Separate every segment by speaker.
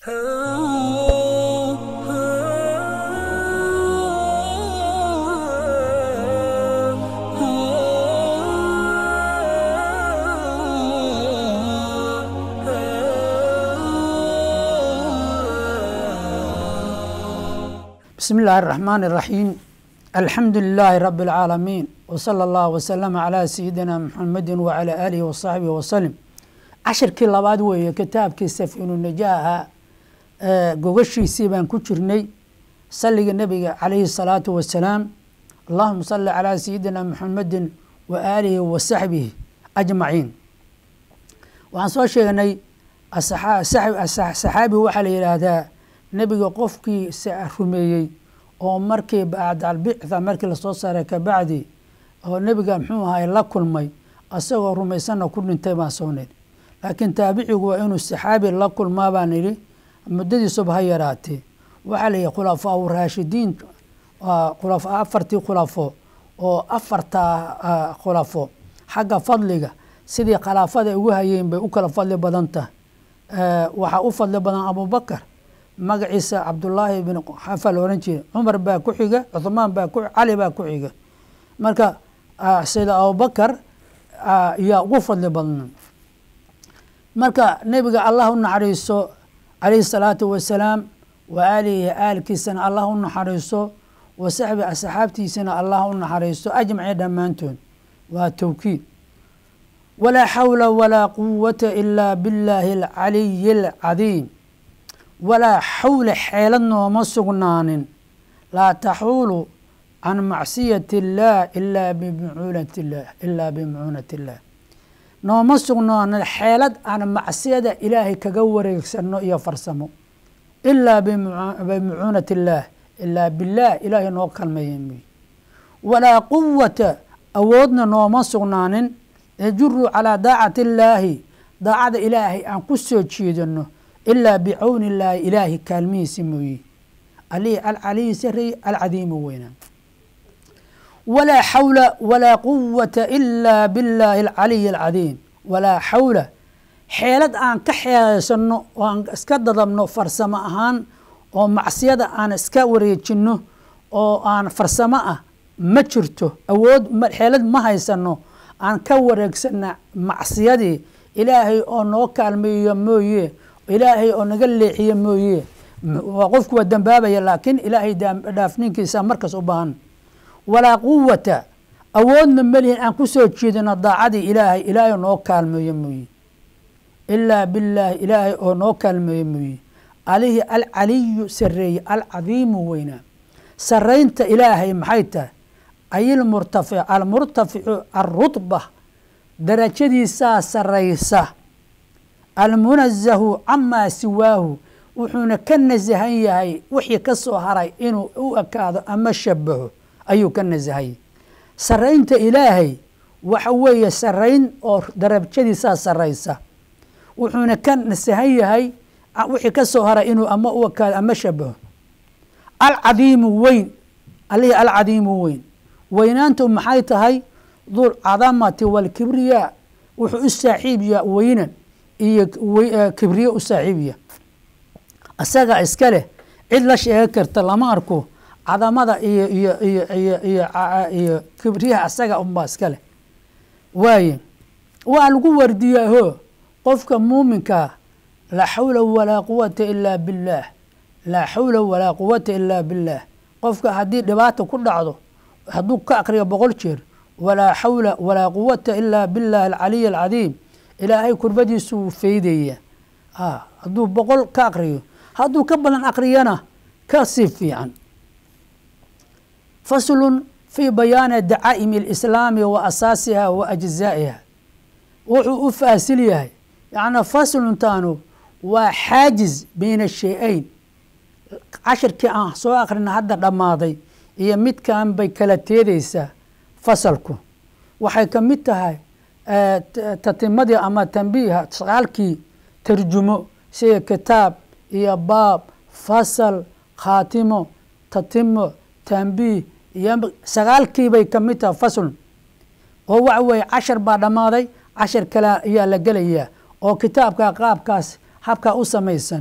Speaker 1: بسم الله الرحمن الرحيم الحمد لله رب العالمين وصلى الله وسلم على سيدنا محمد وعلى آله وصحبه وسلم cashirkii labaad weeye kitaabkii safinu najaaha gogashiisii baan ku jirnay saliga nebiga calayhi salaatu wasalaam allahuma salli calaa sayidina muxamedin wa aalihi wa saxbihi ajmaciin waxaan soo sheegnay saxaabi waxaa la yidhaahdaa nebiga qofkii rumeeyey oo markii bacdalbictha markii lasoo saaray kabacdi oo nebiga muxuu ahay la kulmay asagoo rumaysanna ku dhintay baan soo niri laakiin taabicigu waa inuu saxaabi la kulmaa baan idhi muddadiisuba ha yaraatee waxaa la yihi khulafaa raashidiin khulafa afartii khulafo oo afartaa khulafo xagga fadliga sidii khilaafada ay ugu hayeen bay u kala fadli badan tahay waxaa u fadli badan abubakar magaciisa cabdullaahi bin xafa la ohan jira cumar baa ku xiga cuhmaan baa ku cali baa ku xiga marka sida abubakar yaa ugu fadli badna marka nebiga allah u naxariiso calayhi salaatu wasalaam wa aalihi aalkiisana allah u naxariiso wa saxbi asxaabtiisana allah u naxariiso ajmaci dhammaantood waa towkiid walaa xawla walaa quwata ilaa billaahi alcaliyi alcadiim walaa xawla xeelad nooma sugnaanin laa taxuulu can macsiyati illaah ilaa bimucuunat illah ilaa bimucuunat illah nooma sugnaanin xeelad aan macsiyada ilaahay kaga wareegsano iyo farsamo ilaa bimucuunat illaah ilaa billaah ilaahay noo kalmeeya mooye walaa quwata awoodna nooma sugnaanin yajuru calaa daacati illaahi daacada ilaahay aan ku soo jeedano ilaa bicawni illaahi ilaahi kaalmihiisi mooye alihi alcaliyi sareeye alcadiimu weynaa walaa xawla walaa quwata ilaa billaahi alcaliyi alcadiim walaa xawla xeelad aan ka xeelaysanno oo aan iska dadabno farsamo ahaan oo macsiyada aan iska wareejinno oo aan farsamo ah ma jirto awood xeelad ma haysano aan ka wareegsana macsiyadii ilaahay oo noo kaalmeeyo mooye ilaahay oo naga leexiye mooye qofku waa dambaabaya laakiin ilaahay dhaafninkiisa markaas u baahan walaa quwata awoodna melihin aan ku soo jeedino daacadii ilaahay ilaahay oo noo kaalmeeyo mooye ilaa billaahi ilaahay oo noo kaalmeeyo mooye alihi alcaliyu sareeye alcadiimu weynaa saraynta ilaahay maxay tahay ay murtafic almurtaficu alrutba darajadiisaa saraysa almunazahu camaa siwaahu wuxuuna ka nasahan yahay wixii ka soo haray inuu u ekaado ama shabaho ayuu ka nasahayay saraynta ilaahay waxa weeye sarayn oo darajadiisaa saraysa wuxuuna ka nasahan yahay wixii ka soo haray inuu ama u ekaado ama shabaho alcadiimu weyn alihi alcadiimu weyn weynaantu maxay tahay dul cadamati walkibriya wuxuu u saaxiibya weynan iyo kibriye u saaxiibya isaga iska leh cid la sheegi karta lama arko cadamada iyo iyo iyo iyo iyo iyo kibriyaha asaga unbaa iska leh waaye waa lagu wardiyaaho qofka muuminkaa laa xawla walaa quwata ilaa billaah laa xawla walaa quwata ilaa billaah qofka haddii dhibaata ku dhacdo hadduu ka akriyo boqol jeer walaa xawla walaa quwata ilaa billahi alcaliy alcadiim ilaahay kurbadiisu wuu feydaya hadduu boqol ka akriyo hadduu ka badan akriyana ka sii fiican faslun fii bayaani dacaa'imi alislaami wa asaasiha wa ajzaa'iha wuxuu u faasil yahay yacnaa fasluntaanu waa xaajiz bayna shay-ayn cashirkii aan soo akrina hadda dhammaaday iyo midkan bay kala teedaysaa fasalku waxay ka mid tahay tatimadii ama tambiiha sagaalkii tarjumo sida kitaab iyo baab fasal khaatimo tatimo tambiih iyo sagaalkiibay ka mid tahay faslun oo waxa weeye cashar baa dhammaaday cashar kale ayaa la gelayaa oo kitaabka qaabkaas habkaa u samaysan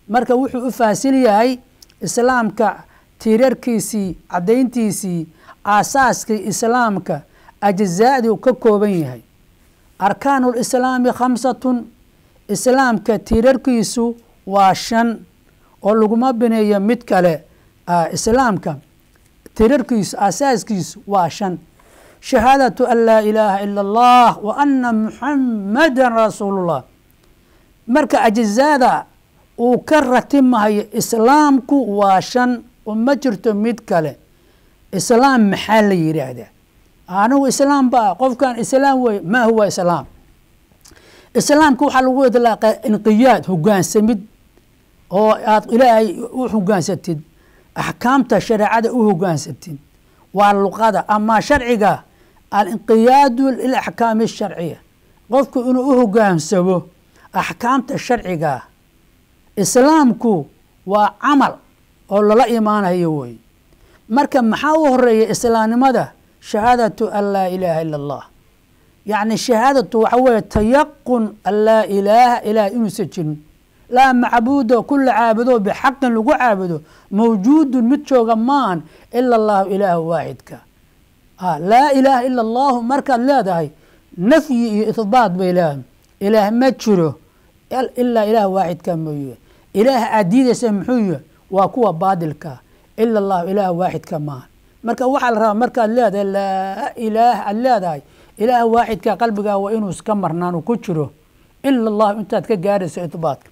Speaker 1: marka wuxuu u faahsil yahay islaamka tiirarkiisii caddayntiisii aasaaskii islaamka ajzaadii uu ka kooban yahay arkaanu lislaami khamsatun islaamka tiirarkiisu waa shan oo laguma bineeyo mid kale islaamka tiirarkiisu aasaaskiisu waa shan shahaadatu an laa ilaaha ila allah wa ana muxamadan rasuulullah marka ajzaada uu ka ratimahayo islaamku waa shan oo ma jirto mid kale islaam maxaa la yidhaahdaa anigu islaam ba qofkan islaam wey ma huwa islaam islaamka waxaa lagu idlaaqaa inqiyaad hogaansamid oo aad ilaahay u hogaansatid axkaamta shareecada u hogaansatid waa luqada ama sharciga alinqiyaadu lilaxkaami asharciya qofku inuu u hogaansamo axkaamta sharciga islaamku waa camal oo lala imaanayo wey marka maxaa u horeeya islaamnimada shahaadatu an laa ilaaha ila allah yacni shahaadatu waxa weeye tayaqun an laa ilaaha ilaah inuusan jirin laa macbuuda kula caabudo bixaqin lagu caabudo mawjuudun mid jooga maahan ila allahu ilaahu waaxidka laa ilaaha ila allahu markaad leedahay nafyi iyo ihbaat bay leedahay ilaah ma jiro ilaa ilaah waaxidka mooye ilaah aad diidaysa muxuu yahay waa kuwa baadilka ila allahu ilaah waaxidka maahan marka waxaa la rabaa markaad leedahay laa ilaah aad leedahay ilaah waaxidka qalbigaa waa inuu iska marnaan uu ku jiro ila allahu intaad ka gaarayso ihbaatka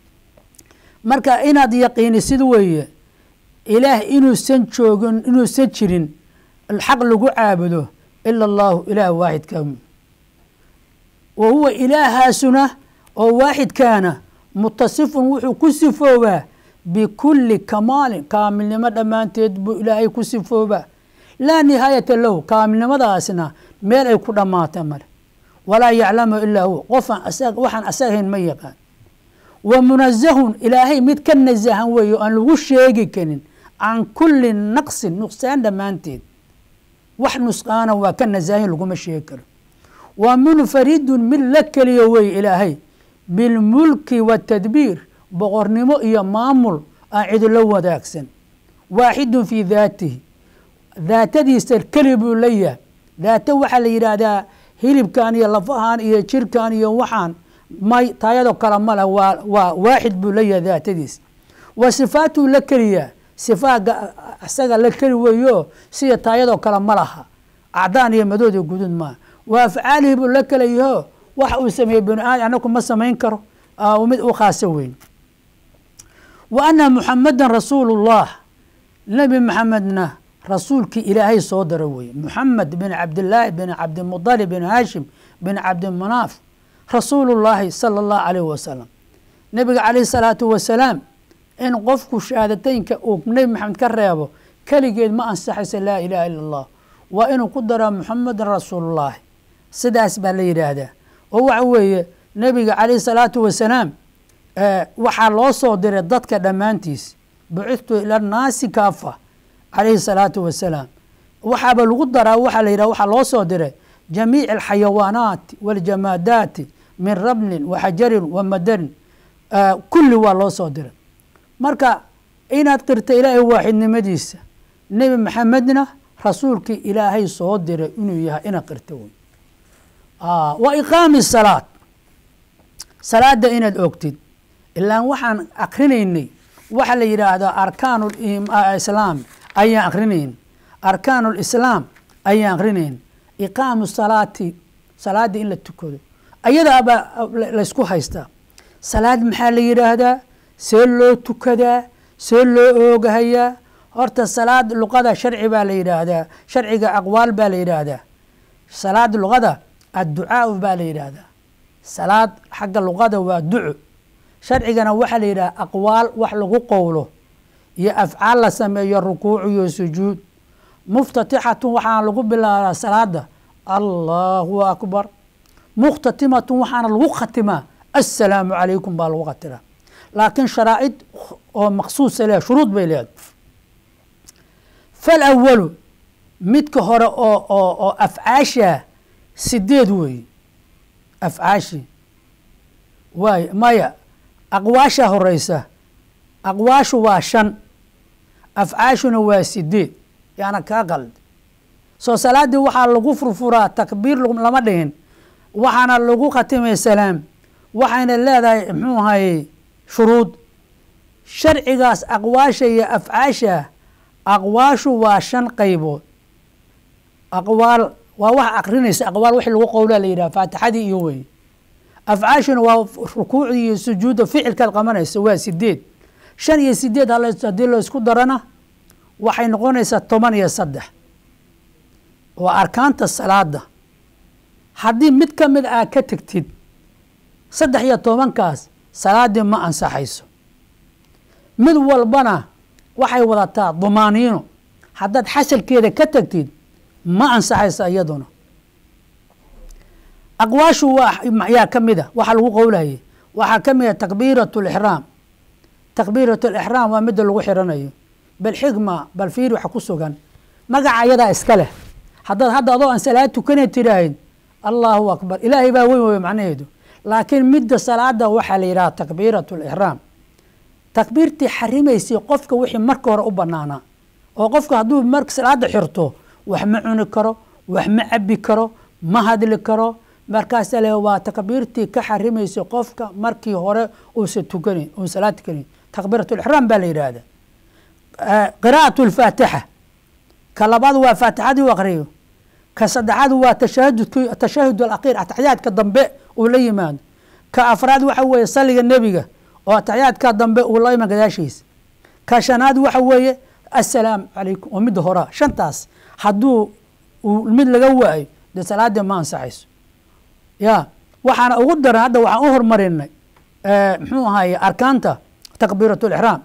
Speaker 1: marka inaad yaqiinisid weeye ilaah inuusan joogin inuusan jirin xaq lagu caabudo ila allahu ilaah waaxidka wa huwa ilaahaasuna oo waaxidkaana mutasifun wuxuu ku sifoobaa bikulli kamaalin kaamilnimo dhammaanteed buu ilaahay ku sifoobaa laa nihaayata lahu kaamilnimadaasna meel ay ku dhammaata male walaa yaclamu ilaa huwa qofaan waxaan asagahayn ma yaqaan wa munazahun ilaahay mid ka nasahan weeye o aan lagu sheegi karin can kulli naqsin nuqsaan dhammaanteed wax nusqaana waa ka nasahin laguma sheegi karo wa munfaridun mid la keliyo weye ilaahay bilmulki waatadbiir boqornimo iyo maamul aan cidula wadaagsan waaxidun fii daatihi daatadiisa keli buu la yahay daato waxaa la yidhaahdaa hilibkan iyo lafahan iyo jirkan iyo waxaan may taayadoo kale ma leh waa waa waaxid buu la yahay daatadiisa wa sifaatuu la keliyaa sifaaga isaga la keli weeyo sida taayadoo kale ma laha acdaan iyo madood iyo gudud maaha wa afcaalihi buu la kelayaho wax uu sameeyey bini aadam anaku ma samayn karo mid u khaaso weyn wa ana muxamadan rasuulullah nebi maxamedna rasuulkii ilaahay soo dara weye muxamed bin cabdilaahi bin cabdimudalib bin haashim bin cabdimanaaf rasuulullaahi sala allahu calayh wasalam nebiga calayhi salaatu wasalaam in qofku shahaadateynka uu nebi maxamed ka reebo keligeed ma ansaxaysa laa ilaha ila allah waa inuu ku daraa muxamedan rasuulullaahi sidaas baa la yidhaahdaa oo waxa weeye nebiga calayhi salaatu wasalaam waxaa loo soo diray dadka dhammaantiis bucithtu ila naasi kaafa calayhi salaatu wasalaam waxaaba lagu daraa waxaa la yidhah waxaa loo soo diray jamiic alxayawaanaati waljamaadaati min rabnin wa xajarin wa madarin kulli waa loo soo diray marka inaad qirta ilaahay waaxidnimadiisa nebi maxamedna rasuulkii ilaahay soo diray inuu yahay inaad qirta wey wa iqaami salaad salaada inaad ogtid ilaan waxaan akrinaynay waxa la yidhaahdaa arkaan islaam ayaan akrinayn arkaan lislaam ayaan akrinayn iqaamu salaati salaada in la tukado ayadaabaa laysku haystaa salaad maxaa la yidhaahdaa see loo tukadaa see loo oogahayaa horta salaad luqada sharci baa la yidhaahdaa sharciga aqwaal baa la yidhaahdaa salaad luqada adducaau baa la yidhaahdaa salaad xagga luqada waa duco sharcigana waxaa la yidhaha aqwaal wax lagu qowlo iyo afcaal la sameeyo rukuuc iyo sujuud muftatixatun waxaana lagu bilaabaa salaada allahu akbar mukhtatimatun waxaana lagu khatimaa assalaamu calaykum baa lagu khatiraa laakiin sharaa'id oo maksuusa leehay shuruud bay leedahay falawalu midka hore oo oo oo afcaasha sideed weeye afcaashi waay maya aqwaasha horeysa aqwaashu waa shan afcaashuna waa sideed yaana kaa qaldi soo salaaddii waxaa lagu furfuraa takbiir lama dhihin waxaana lagu khatimay salaam waxayna leedahay muxuu ahaye shuruud sharcigaas aqwaasha iyo afcaasha aqwaashu waa shan qaybood aqwaal waa wax akrinaysa aqwaal wix lagu qowlaa la yidhaha faatixadii iyo wey afcaashuna waa rukuucdii iyo sujuudda ficilkaad qabanaysa waa sideed shan iyo sideed haddii la isku darana waxay noqonaysaa toban iyo saddex waa arkaanta salaada haddii mid ka mid aa ka tegtid saddex iyo tobankaas salaaddii ma ansaxayso mid walbana waxay wadataa dumaaniino haddaad xasalkeeda ka tagtid ma ansaxayso iyaduna aqwaashu yaa ka mida waxaa lagu qowlayay waxaa ka mida takbiirat lixraam takbiirat lixraam waa midda lagu xiranayo bal xigma bal fiiri waxa ku sugan magaca ayadaa iska leh haddaad hadda adoo aan salaad tukana tiraahid allahu akbar ilaahay baa weyn wey macnaheedu laakiin midda salaada waxaa la yidhaha takbiirat lixraam takbiirtii xarimaysay qofka wixii marka hore u banaanaa oo qofka hadduu mar salaada xirto wax ma cuni karo wax ma cabi karo ma hadli karo markaasa le waa takbiirtii ka xarimaysay qofka markii hore uusa tukanayn uun salaad tukanayn takbiirat lixraam baa la yidhaahda qiraa'at lfaatixa ka labaad waa faatixadii u aqriyo ka saddexaad waa tashahudki tashahud alakhir ataxyaadka dambe uu la yimaado ka afraad waxa weeye saliga nebiga oo ataxyaadka dambe uu la iman gadaashiisa ka shanaad waxa weeye assalaamu calaykum oo midda horaa shantaas hadduu mid laga waayo dee salaadii ma ansaxayso ya waxaana ugu daran hadda waxaan u hormarinay muxuu ahaye arkaanta takbiirat lixraam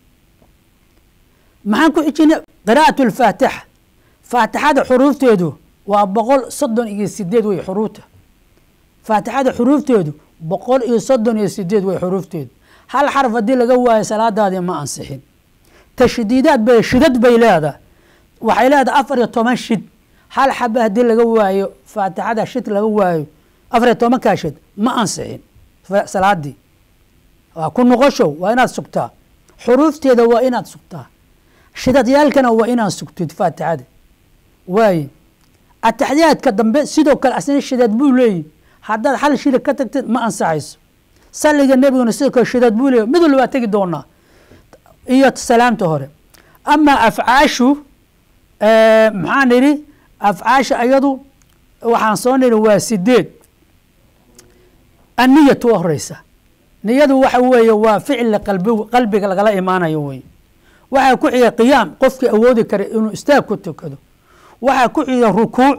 Speaker 1: maxaan ku xijinay qiraa'at lfaatixa faatixada xuruufteedu waa boqol soddon iyo sideed wey xuruufta faatixada xuruufteedu boqol iyo soddon iyo sideed wey xuruufteedu hal xaraf haddii laga waayo salaadaadii ma ansixin tashdiidaad bay shidad bay leedahay waxay leedahay afar iyo toban shid hal xaba haddii laga waayo faatixada shid laga waayo afar iyo tobankaa shid ma ansixin salaadii waa ku noqoshow waa inaad sugtaa xuruufteeda waa inaad sugtaa shidadyaalkana waa inaad sugtid faatixada waaye ataxyaadka dambe sidoo kale asna shidad buu leeyihi haddaad hal shida ka tagtid ma ansaxayso saliga nebiguna sidoo kale shidad buu leeyahy mid walba waa tegi doonaa iyo salaamta hore amaa afcaashu maxaan idhi afcaasha ayadu waxaan soo nidhi waa sideed anniyatu waa horeysa niyadu waxa weeye waa ficli qalbi qalbiga lagala imaanayo wey waxaa ku xiga qiyaam qofkii awoodi kara inuu istaag ku tukado waxaa ku xiga rukuuc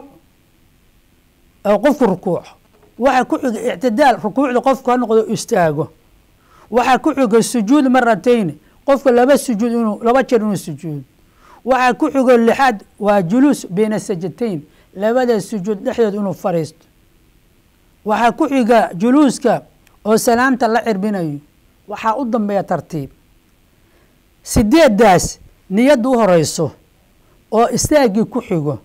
Speaker 1: oo qofku rukuuco waxaa ku xiga ictidaal rukuucda qofku ha noqdo istaago waxaa ku xiga sujuud maratayn qofka laba sujuud inuu laba jeer inuu sujuud waxaa ku xigo lixaad waa juluus bayna sajatayn labada sujuud dhexdood inuu fariisto waxaa ku xiga juluuska oo salaamta la cirbinayo waxaa u dambeeya tartiib sideedaas niyadda u horeyso oo istaagii ku xigo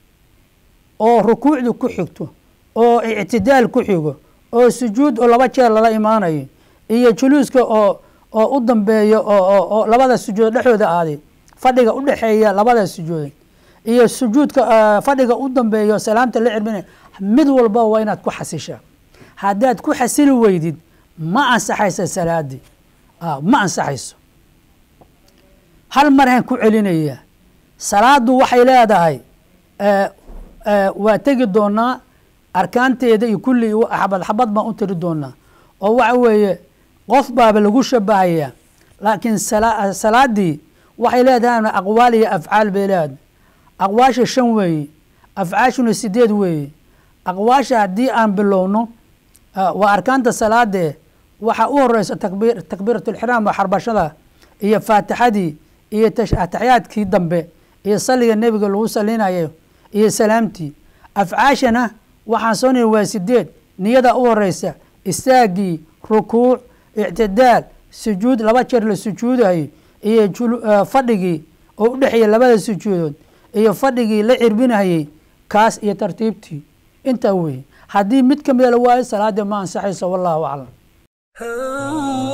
Speaker 1: oo rukuucdu ku xigto oo ictidaal ku xigo oo sujuud oo laba jeer lala imaanayo iyo juluuska oo oo u dambeeyo oo labada sujuud dhexdooda aaday fadhiga u dhexeeya labada sujuud iyo sujuudka fadhiga u dambeeyo salaamta la cirbinaya mid walba waa inaad ku xasishaa haddaad ku xasili weydid ma ansaxayso salaadii ma ansaxayso hal maraan ku celinaya salaadu waxay leedahay waa tegi doonaa arkaanteeda iyo kulli xabad xabad baan u tiri doonaa oo waxa weeye qof baaba lagu shabahayaa laakiin salaadii waxay leedahay aqwaal iyo afcaal bay leedahay aqwaasha shan weeye afcaashuna sideed weeye aqwaasha haddii aan bilowno waa arkaanta salaadee waxaa u horeysa takbiir takbiirat lxiraam waa xarbashada iyo faatixadii iyo ataxyaadkii dambe iyo saliga nebiga lagu salinayo iyo salaamtii afcaashana waxaan soo niri waa sideed niyada u horeysa istaagii rukuuc ictidaal sujuud laba jeer la sujuudayo iyo fadhigii oo u dhexeeya labada sujuudood iyo fadhigii la cirbinayey kaas iyo tartiibtii intaa weeye haddii mid ka mida la waayo salaadii ma ansaxayso wallahu aclam